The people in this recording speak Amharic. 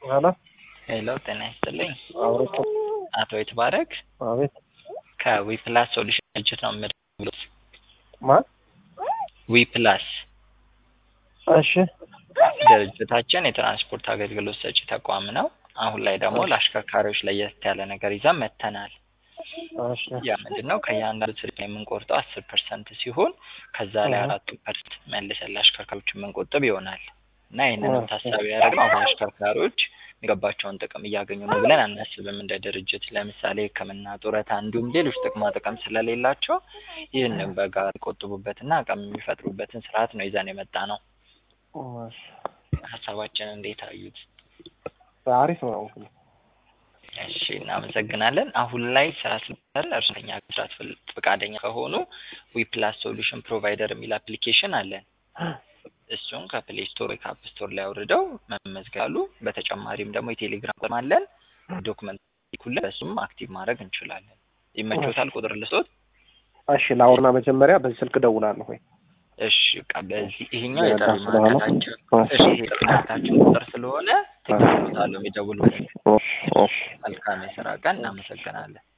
ሄሎ ሄሎ ጤና ይስጥልኝ። አውርቶ አቶ ይትባረክ አቤት ከዊፕላስ ሶሉሽን ድርጅት ነው የምደውሉት። ማን? ዊፕላስ እሺ ድርጅታችን የትራንስፖርት አገልግሎት ሰጪ ተቋም ነው። አሁን ላይ ደግሞ ለአሽከርካሪዎች ለየት ያለ ነገር ይዘን መጥተናል። እሺ ያ ምንድን ነው? ከእያንዳንዱ ስልክ የምንቆርጠው አስር ፐርሰንት ሲሆን ከዛ ላይ አሃ። አራቱ ፐርሰንት መልሰን ለአሽከርካሪዎች የምንቆጥብ ይሆናል እና ይህንንም ታሳቢ ያደረግነው አሁን አሽከርካሪዎች የሚገባቸውን ጥቅም እያገኙ ነው ብለን አናስብም። እንደ ድርጅት ለምሳሌ ሕክምና፣ ጡረታ እንዲሁም ሌሎች ጥቅማ ጥቅም ስለሌላቸው ይህንን በጋራ የሚቆጥቡበትና አቅም የሚፈጥሩበትን ስርዓት ነው ይዘን የመጣ ነው። እሺ ሀሳባችን እንዴት አዩት? አሪፍ ነው እንግዲህ እሺ እናመሰግናለን። አሁን ላይ ስራ ስለሰራ እርሶኛ መስራት ፍል- ፈቃደኛ ከሆኑ ዊፕላስ ሶሉሽን ፕሮቫይደር የሚል አፕሊኬሽን አለን። እሱን ከፕሌይ ስቶር ወይ ከአፕ ስቶር ላይ አውርደው መመዝገብ አሉ። በተጨማሪም ደግሞ የቴሌግራም ቁጥር አለን። ዶክመንት ይኩልን በሱም አክቲቭ ማድረግ እንችላለን። ይመቾታል? ቁጥር ልስጦት? እሺ ላውርና መጀመሪያ በዚህ ስልክ እደውላለሁ ወይ እሺ በቃ በዚህ ይሄኛው በቃ የጥሪ ስለሆነ ማዕከላችን እሺ የጥሪ ማዕከላችን ቁጥር ስለሆነ ትክክል ቦታ ነው የሚደውሉት። እሺ እሺ መልካም የስራ ቀን። እናመሰግናለን።